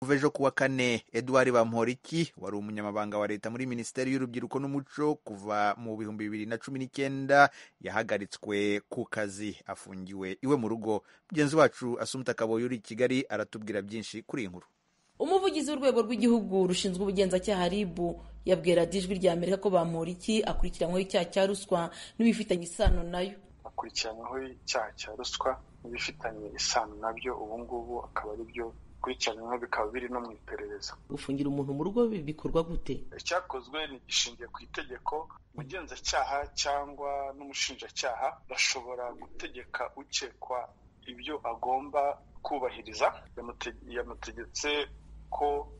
Kuva ejo kuwa Kane Edouard Bamporiki wari umunyamabanga wa leta muri Minisiteri y'Urubyiruko n'Umuco kuva mu bihumbi bibiri na cumi n'icyenda yahagaritswe ku kazi afungiwe iwe mu rugo. Mugenzi wacu Asumta Kaboyi uri i Kigali aratubwira byinshi kuri iyi nkuru. umuvugizi w'urwego rw'igihugu rushinzwe ubugenzacyaha rib yabwiye radiyo ijwi rya amerika ko bamporiki akurikiranyweho icyaha cya ruswa n'ibifitanye isano nayo akurikiranyweho icyaha cya ruswa n'ibifitanye isano nabyo ubungubu akaba ari byo bikurikiranyweho bikaba biri no mu iperereza gufungira umuntu mu rugo bikorwa gute icyakozwe gishingiye ku itegeko umugenzacyaha cyangwa n'umushinjacyaha bashobora gutegeka ukekwa ibyo agomba kubahiriza yamutegetse ko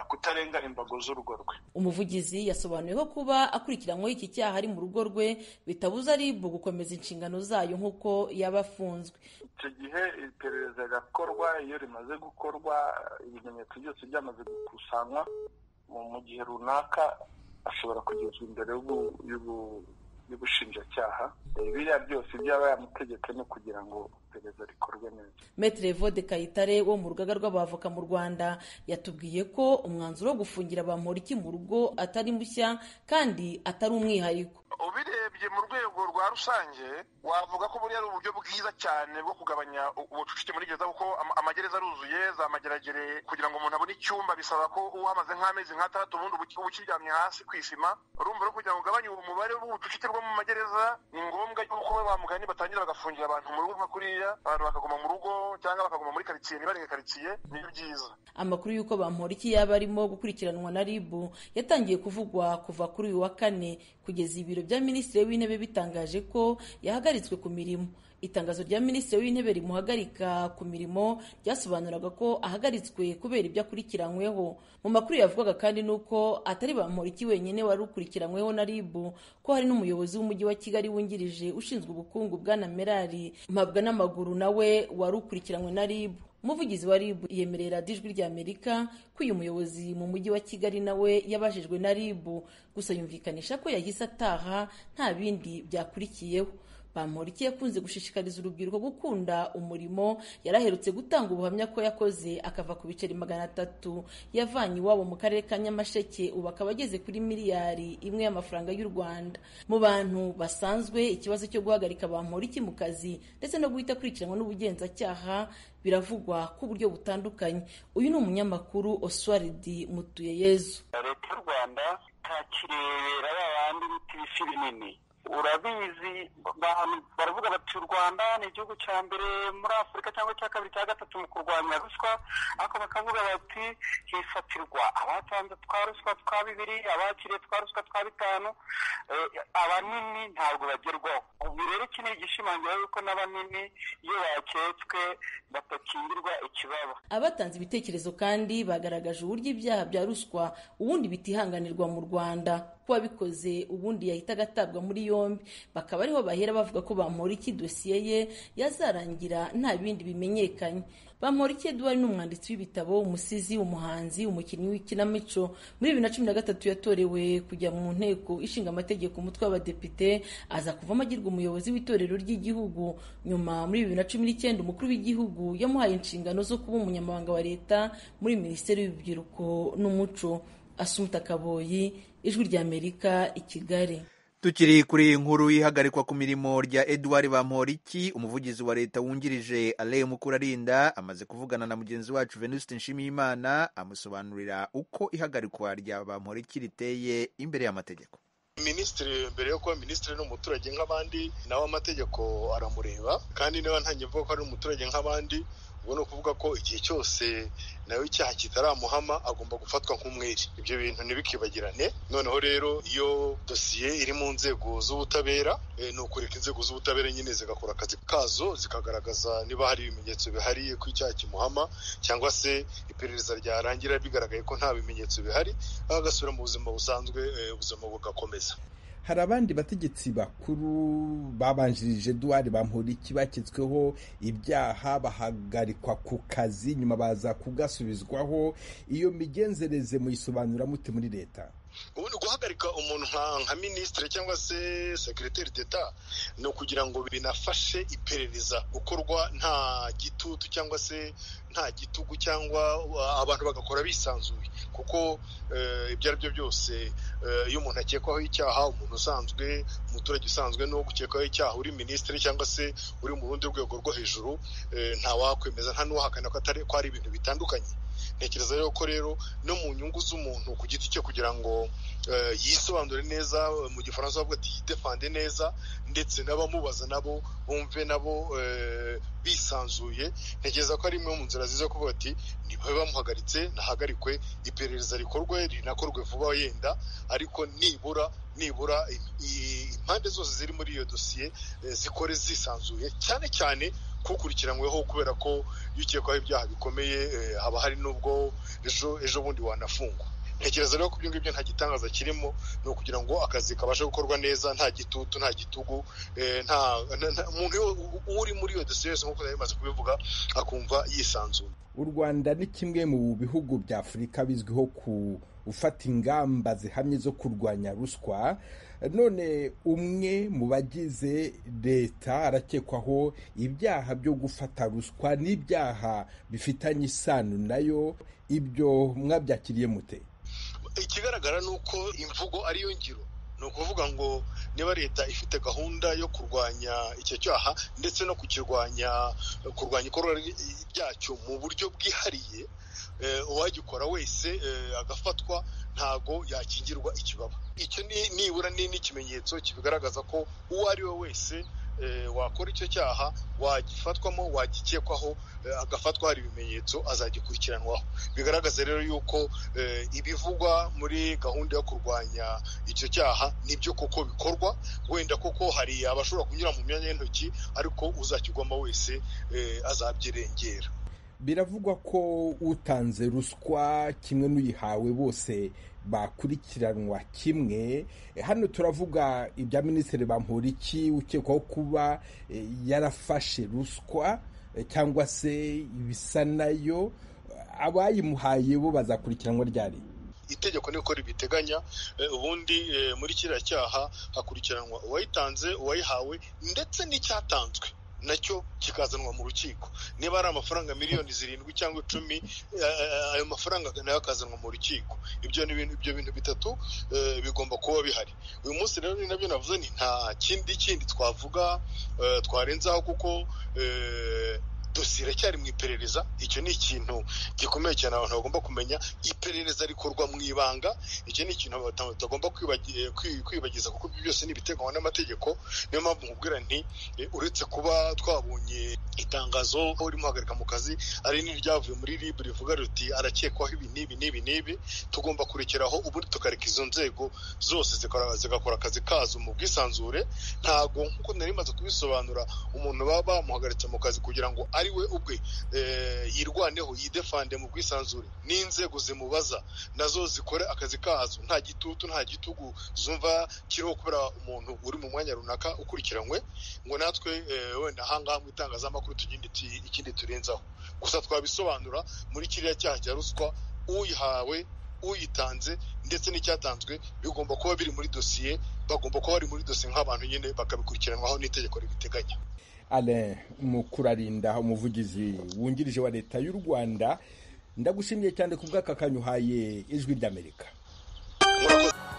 kutarenga imbago z'urugo rwe umuvugizi yasobanuye ko kuba akurikiranyweho iki cyaha ari mu rugo rwe bitabuza RIB gukomeza inshingano zayo nk'uko yaba afunzwe icyo gihe iperereza rirakorwa iyo rimaze gukorwa ibimenyetso byose byamaze gukusanywa mu gihe runaka ashobora kugezwa imbere y'ubushinjacyaha biriya byose byaba yamutegetse no kugira ngo iperereza rikorwe neza Maitre Evode Kayitare wo mu rugaga rw'abavoka mu Rwanda yatubwiye ko umwanzuro wo gufungira Bamporiki mu rugo atari mushya kandi atari umwihariko ubirebye mu rwego rwa rusange wavuga ko buriya ari uburyo bwiza cyane bwo kugabanya ubucucike muri gereza kuko amagereza aruzuye za mageragere kugira ngo umuntu abone icyumba bisaba ko uhamaze nk'amezi nk'atandatu ubundi uba ukiryamye hasi ku isima urumva rero kugira ngo ugabanye umubare w'ubucucike bwo mu magereza ni ngombwa yuko ba mugani batangira bagafungira abantu mu rugo nka kuriya abantu bakaguma mu rugo cyangwa bakaguma muri karitsiye ntibareke karitsiye niyo byiza amakuru y'uko bamporiki yaba arimo gukurikiranwa na rib yatangiye kuvugwa kuva kuri uyu wa kane kugeza ibiro bya minisitiri w'intebe bitangaje ko yahagaritswe ku mirimo itangazo rya minisitiri w'intebe rimuhagarika ku mirimo ryasobanuraga ko ahagaritswe kubera ibyo akurikiranyweho mu makuru yavugaga kandi ni uko atari bamporiki wenyine wari ukurikiranyweho na rib ko hari n'umuyobozi w'umujyi wa kigali wungirije ushinzwe ubukungu bwana merari mpabwa n'amaguru nawe wari ukurikiranywe na rib umuvugizi wa rib yemereye radiyo ijwi rya amerika ko uyu muyobozi mu mujyi wa kigali nawe yabajijwe na rib gusa yumvikanisha ko yahise ataha nta bindi byakurikiyeho bamporiki yakunze gushishikariza urubyiruko gukunda umurimo yari aherutse gutanga ubuhamya ko yakoze akava ku biceri magana atatu yavanye iwabo mu karere ka nyamasheke ubu akaba ageze kuri miliyari imwe y'amafaranga y'u rwanda mu bantu basanzwe ikibazo cyo guhagarika bamporiki mu kazi ndetse no guhita akurikiranwa n'ubugenzacyaha biravugwa ku buryo butandukanye uyu ni umunyamakuru oswaridi mutuyeyezu leta y'u rwanda ntakirebera babandi bita ibisi binini urabizi baravuga bati u rwanda ni igihugu cya mbere muri afurika cyangwa cya kabiri cya gatatu mu kurwanya ruswa ariko bakavuga bati hifatirwa abatanze twa ruswa twa bibiri abakiriye twa ruswa twa bitanu abanini ntabwo bagerwaho ubu rero iki ni igishimangira yuko n'abanini iyo baketswe batakingirwa ikibaba abatanze ibitekerezo kandi bagaragaje uburyo ibyaha bya ruswa ubundi bitihanganirwa mu rwanda ko wabikoze ubundi yahita agatabwa muri yombi bakaba ariho bahera bavuga ko bamporiki dosiye ye yazarangira nta bindi bimenyekanye bamporiki eduard ni umwanditsi w'ibitabo umusizi umuhanzi umukinnyi w'ikinamico muri bibiri na cumi na gatatu yatorewe kujya mu nteko ishinga amategeko umutwe w'abadepite aza kuvamo agirwa umuyobozi w'itorero ry'igihugu nyuma muri bibiri na cumi n'icyenda umukuru w'igihugu yamuhaye inshingano zo kuba umunyamabanga wa leta muri minisiteri y'urubyiruko n'umuco asumta kaboyi ijwi ry'amerika i kigali tukiri kuri inkuru y'ihagarikwa ku mirimo rya Edouard Bamporiki umuvugizi wa leta wungirije Alain Mukurarinda amaze kuvugana na mugenzi wacu Venuste Nshimiyimana amusobanurira uko ihagarikwa rya Bamporiki riteye imbere y'amategeko minisitiri mbere yo kuba minisitiri ni umuturage nk'abandi nawe amategeko aramureba kandi niba ntangiye mvuga ko ari umuturage nk'abandi ubwo ni ukuvuga ko igihe cyose nawe icyaha kitaramuhama agomba gufatwa nk'umwere ibyo bintu ntibikibagirane noneho rero iyo dosiye iri mu nzego z'ubutabera ni ukureka inzego z'ubutabera nyine zigakora akazi kazo zikagaragaza niba hari ibimenyetso bihari ko icyaha kimuhama cyangwa se iperereza ryarangira bigaragaye ko nta bimenyetso bihari agasubira mu buzima busanzwe ubuzima bugakomeza hari abandi bategetsi bakuru babanjirije Edouard Bamporiki baketsweho ibyaha bahagarikwa ku kazi nyuma baza kugasubizwaho iyo migenzereze muyisobanura mute muri leta ubundi guhagarika umuntu nka minisitiri cyangwa se sekiriteri d'eta ni ukugira ngo binafashe iperereza gukorwa nta gitutu cyangwa se nta gitugu cyangwa abantu bagakora bisanzuye kuko ibyo ari byo byose iyo umuntu akekwaho icyaha umuntu usanzwe umuturage usanzwe n'uwo gukekwaho icyaha uri minisitiri cyangwa se uri mu rundi rwego rwo hejuru ntawakwemeza nta n'uwahakana ko atari ko ari ibintu bitandukanye ntekereza rero ko rero no mu nyungu z'umuntu ku giti cye kugira ngo yisobanure neza mu gifaransa bavuga ati yidefande neza ndetse n'abamubaza nabo bumve nabo bisanzuye ntekereza ko ari imwe mu nzira nziza kuvuga ati nibabe bamuhagaritse nahagarikwe iperereza rikorwe rinakorwe vuba yenda ariko nibura nibura impande zose ziri muri iyo dosiye zikore zisanzuye cyane cyane kukurikiranyweho kubera ko iyo ukekwaho ibyaha bikomeye haba hari n'ubwo ejo ejo bundi wanafungwa ntekereza rero ko ibyo ngibyo nta gitangaza kirimo ni ukugira ngo akazi kabashe gukorwa neza nta gitutu nta gitugu nta umuntu uri muri iyo dosiye yose nk'uko bimaze kubivuga akumva yisanzuye u rwanda ni kimwe mu bihugu bya afurika bizwiho ku ufata ingamba zihamye zo kurwanya ruswa none umwe mu bagize leta arakekwaho ibyaha byo gufata ruswa n'ibyaha bifitanye isano nayo ibyo mwabyakiriye mute ikigaragara ni uko imvugo ariyo ngiro ni ukuvuga ngo niba leta ifite gahunda yo kurwanya icyo cyaha ndetse no kukirwanya kurwanya ikorwa ryacyo mu buryo bwihariye uwagikora wese agafatwa ntago yakingirwa ikibaba icyo nibura ni n'ikimenyetso kibigaragaza ko uwo ari we wese wakora icyo cyaha wagifatwamo wagikekwaho agafatwa hari ibimenyetso azagikurikiranwaho bigaragaza rero yuko ibivugwa muri gahunda yo kurwanya icyo cyaha nibyo koko bikorwa wenda koko hari abashobora kunyura mu myanya y'intoki ariko uzakigwamo wese azabyirengera biravugwa ko utanze ruswa kimwe n'uyihawe bose bakurikiranwa kimwe hano turavuga ibya minisitiri bamporiki ukekwaho kuba yarafashe ruswa cyangwa se ibisa nayo abayimuhaye bo bazakurikiranwa ryari itegeko niko ribiteganya ubundi muri kiriya cyaha hakurikiranwa uwayitanze uwayihawe ndetse n'icyatanzwe nacyo kikazanwa mu rukiko niba ari amafaranga miliyoni zirindwi cyangwa icumi ayo mafaranga nayo akazanwa mu rukiko ibyo ni ibintu ibyo bintu bitatu bigomba kuba bihari uyu munsi rero ni nabyo navuze ni nta kindi kindi twavuga twarenzaho kuko dosiye iracyari mu iperereza icyo ni ikintu gikomeye cyane abantu bagomba kumenya iperereza rikorwa mu ibanga icyo ni ikintu abantu batagomba kwibagiza kuko ibyo byose ni ibiteganywa n'amategeko niyo mpamvu nkubwira nti uretse kuba twabonye itangazo aho urimo uhagarika mu kazi ari n'iryavuye muri ribu rivuga riti arakekwaho ibi n'ibi n'ibi n'ibi tugomba kurekeraho ubundi tukareka izo nzego zose zigakora akazi kazo mu bwisanzure ntabwo nk'uko nari maze kubisobanura umuntu baba bamuhagaritse mu kazi kugira ngo ari we ubwe yirwaneho yidefande mu bwisanzure n'inzego zimubaza nazo zikore akazi kazo nta gitutu nta gitugu zumva kiriho kubera umuntu uri mu mwanya runaka ukurikiranywe ngo natwe wenda ahangaha mu itangazamakuru ikindi turenzaho gusa twabisobanura muri kiriya cyaha cya ruswa uyihawe uyitanze ndetse n'icyatanzwe bigomba kuba biri muri dosiye bagomba kuba bari muri dosiye nk'abantu nyine bakabikurikiranwaho n'itegeko ribiteganya Alain Mukurarinda umuvugizi wungirije wa leta y'u Rwanda ndagushimiye cyane ku bw'aka kanyuhaye ijwi ry'Amerika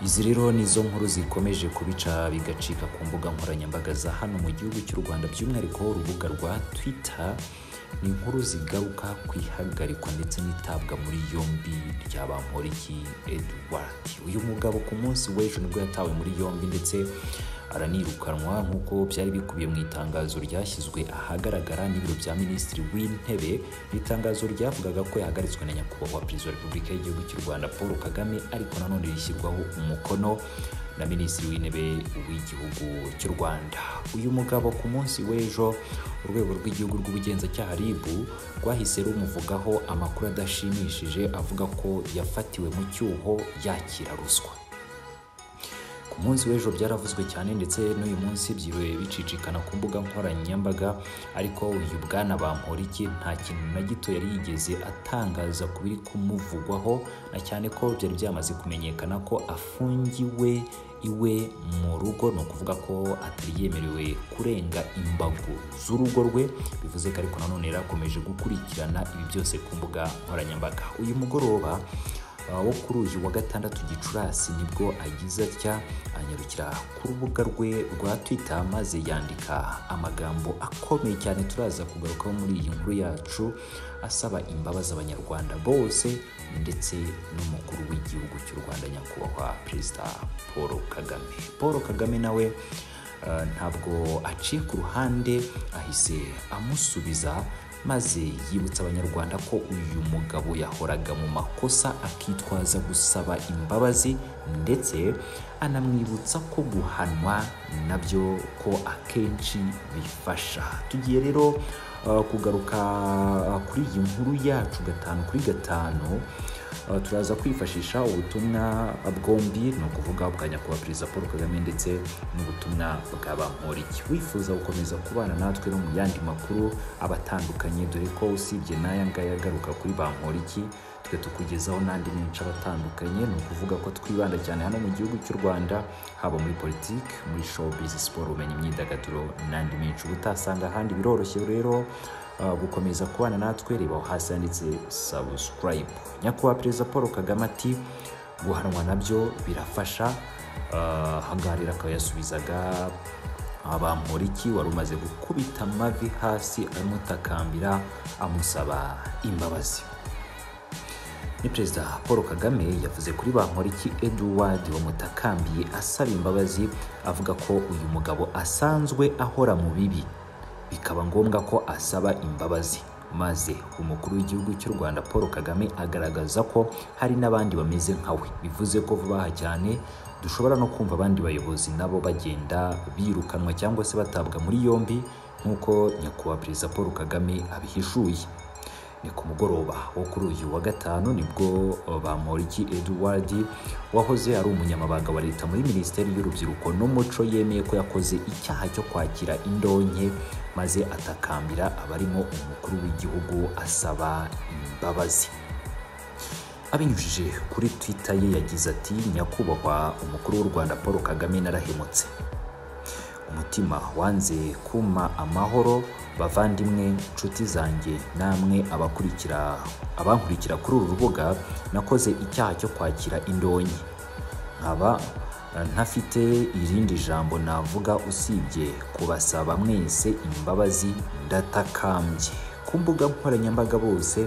izi rero ni izo nkuru zikomeje kubica bigacika ku mbuga nkoranyambaga za hano mu gihugu cy'u Rwanda by'umwihariko urubuga rwa Twitter ni inkuru zigaruka ku ihagarikwa ndetse n'itabwa muri yombi rya bamporiki Edward uyu mugabo ku munsi w'ejo nibwo yatawe muri yombi ndetse aranirukanwa nk'uko byari bikubiye mu itangazo ryashyizwe ahagaragara n'ibiro bya minisitiri w'intebe itangazo ryavugaga ko yahagaritswe na nyakubahwa perezida wa repubulika y'igihugu cy'u rwanda paul kagame ariko nanone rishyirwaho umukono na minisitiri w'intebe w'igihugu cy'u rwanda uyu mugabo ku munsi w'ejo urwego rw'igihugu rw'ubugenzacyaha rib rwahise rumuvugaho amakuru adashimishije avuga ko yafatiwe mu cyuho yakira ruswa ku munsi w'ejo byaravuzwe cyane ndetse n'uyu munsi byiriwe bicicikana ku mbuga nkoranyambaga ariko uyu bwana bamporiki nta kintu na gito yari yigeze atangaza ku biri kumuvugwaho na cyane ko byari byamaze kumenyekana ko afungiwe iwe mu rugo ni ukuvuga ko atari yemerewe kurenga imbago z'urugo rwe bivuze ko ariko nanone yari akomeje gukurikirana ibi byose ku mbuga nkoranyambaga uyu mugoroba wo kuri uyu wa gatandatu gicurasi nibwo agize atya anyarukira ku rubuga rwe rwa twita maze yandika amagambo akomeye cyane turaza kugarukaho muri iyi nkuru yacu asaba imbabazi abanyarwanda bose ndetse n'umukuru w'igihugu cy'u rwanda nyakubahwa perezida paul kagame paul kagame nawe eh, ntabwo aciye ku ruhande ahise amusubiza maze yibutsa abanyarwanda ko uyu mugabo yahoraga mu makosa akitwaza gusaba imbabazi ndetse anamwibutsa ko guhanwa nabyo ko akenshi bifasha tugiye rero uh, kugaruka uh, kuri iyi nkuru yacu gatanu kuri gatanu Uh, turaza kwifashisha ubutumwa bwombi ni ukuvuga bwa nyakubahwa perezida paul kagame ndetse n'ubutumwa bwa bamporiki wifuza gukomeza kubana natwe no mu yandi makuru abatandukanye dore ko usibye n'aya ngaya agaruka kuri bamporiki twe tukugezaho n'andi menshi abatandukanye ni ukuvuga ko twibanda cyane hano mu gihugu cy'u rwanda haba muri politiki muri showbiz siporo ubumenyi imyidagaduro n'andi menshi uba utasanga ahandi biroroshye rero uh, gukomeza kubana natwe reba aho hasi handitse subscribe nyakubahwa perezida paul kagame ati guhanwa nabyo birafasha uh, ahangaha rero akaba yasubizaga abamporiki wari umaze gukubita amavi hasi amutakambira amusaba imbabazi ni perezida paul kagame yavuze kuri bamporiki edward wamutakambiye asaba imbabazi avuga ko uyu mugabo asanzwe ahora mu bibi bikaba ngombwa ko asaba imbabazi maze umukuru w'igihugu cy'u rwanda paul kagame agaragaza ko hari n'abandi bameze nkawe bivuze ko vuba aha cyane dushobora no kumva abandi bayobozi nabo bagenda birukanwa cyangwa se batabwa muri yombi nk'uko nyakubahwa perezida paul kagame abihishuye ni ku mugoroba wo kuri uyu wa gatanu nibwo bamporiki edward wahoze ari umunyamabanga wa leta muri minisiteri y'urubyiruko n'umuco yemeye ko yakoze icyaha cyo kwakira indonke maze atakambira abarimo umukuru w'igihugu asaba imbabazi abinyujije kuri twita ye yagize ati nyakubahwa umukuru w'u rwanda paul kagame narahemutse umutima wanze kuma amahoro bavandimwe nshuti zanjye namwe abakurikira abankurikira kuri uru rubuga nakoze icyaha cyo kwakira indonke nkaba ntafite irindi jambo navuga usibye kubasaba mwese imbabazi ndatakambye ku mbuga nkoranyambaga bose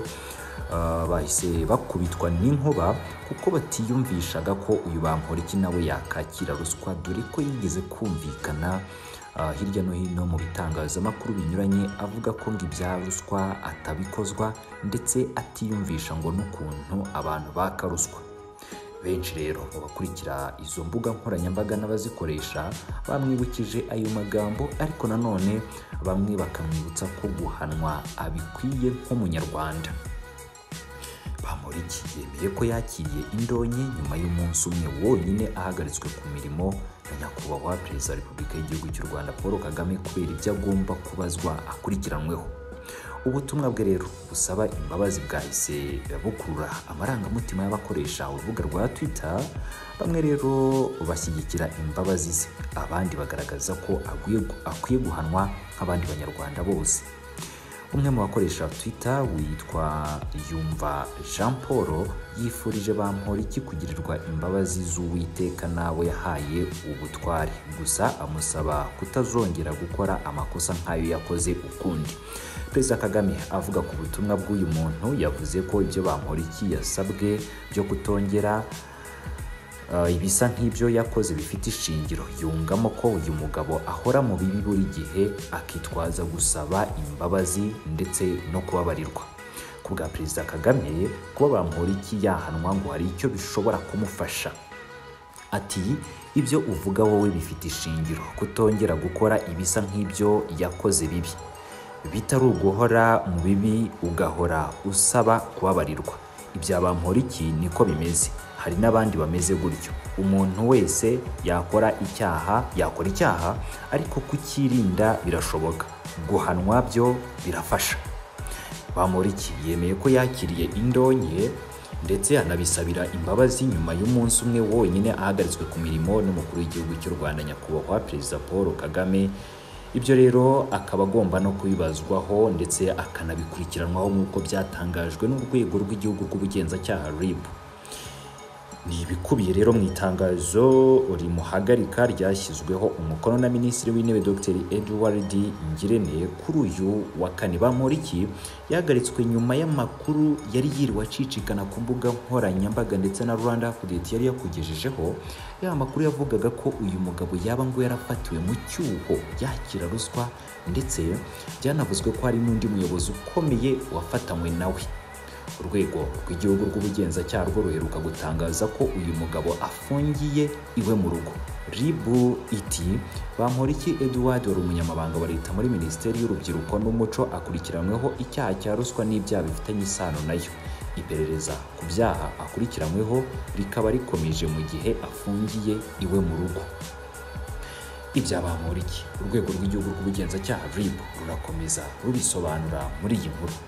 bahise bakubitwa n'inkuba kuko batiyumvishaga ko uyu bamporiki nawe yakakira ruswa dore ko yigeze kumvikana hirya no hino mu bitangazamakuru binyuranye avuga ko ngo ibya ruswa atabikozwa ndetse atiyumvisha ngo n'ukuntu abantu baka ruswa benshi rero mu bakurikira izo mbuga nkoranyambaga n'abazikoresha bamwibukije ayo magambo ariko nanone bamwe bakamwibutsa ko guhanwa abikwiye nk'umunyarwanda bamuriki yemeye ko yakiriye indonke nyuma y'umunsi umwe wonyine ahagaritswe ku mirimo na nyakubahwa perezida wa repubulika y'igihugu cy'u rwanda paul kagame kubera ibyo agomba kubazwa akurikiranweho ubutumwa bwe rero busaba imbabazi bwahise bukurura amarangamutima y'abakoresha urubuga rwa twitter bamwe rero bashyigikira imbabazi ze abandi bagaragaza ko akwiye guhanwa nk'abandi banyarwanda bose umwe mu bakoresha twita witwa yumva jean paul yifurije bamporiki kugirirwa imbabazi z'uwiteka n'abo yahaye ubutware gusa amusaba kutazongera gukora amakosa nk'ayo yakoze ukundi perezida kagame avuga ku butumwa bw'uyu muntu yavuze ko ibyo bamporiki yasabwe byo kutongera ibisa nk'ibyo yakoze bifite ishingiro yungamo ko uyu mugabo ahora mu bibi buri gihe akitwaza gusaba imbabazi ndetse no kubabarirwa ku bwa perezida kagame kuba bamporiki yahanwa ngo hari icyo bishobora kumufasha ati ibyo uvuga wowe bifite ishingiro kutongera gukora ibisa nk'ibyo yakoze bibi bitari uguhora mu bibi ugahora usaba kubabarirwa ibya bamporiki niko bimeze hari n'abandi bameze gutyo umuntu wese yakora icyaha yakora icyaha ariko kucyirinda birashoboka guhanwa byo birafasha bamuriki yemeye ko yakiriye indonke ndetse anabisabira imbabazi nyuma y'umunsi umwe wonyine ahagaritswe ku mirimo n'umukuru w'igihugu cy'u rwanda nyakubahwa perezida paul kagame ibyo rero akaba agomba no kubibazwaho ndetse akanabikurikiranwaho nk'uko byatangajwe n'urwego rw'igihugu rw'ubugenzacyaha rib ni ibikubiye rero mu itangazo rimuhagarika ryashyizweho umukono na minisitiri w'intebe dr edward ngirente kuri uyu wa kane bamporiki yahagaritswe nyuma y'amakuru yari yiriwe acicikana ku mbuga nkoranyambaga ndetse na rwanda update yari yakugejejeho ya makuru yavugaga ko uyu mugabo yaba ngo yarafatiwe mu cyuho yakira ruswa ndetse byanavuzwe ko hari n'undi muyobozi ukomeye wafatanywe nawe urwego rw'igihugu rw'ubugenzacyaha rwo ruheruka gutangaza ko uyu mugabo afungiye iwe mu rugo ribu iti bamporiki eduard wari umunyamabanga wa leta muri minisiteri y'urubyiruko n'umuco akurikiranyweho icyaha cya ruswa n'ibyaha bifitanye isano nayo iperereza ku byaha akurikiranyweho rikaba rikomeje mu gihe afungiye iwe mu rugo ibya bamporiki urwego rw'igihugu rw'ubugenzacyaha rib rurakomeza rubisobanura muri iyi nkuru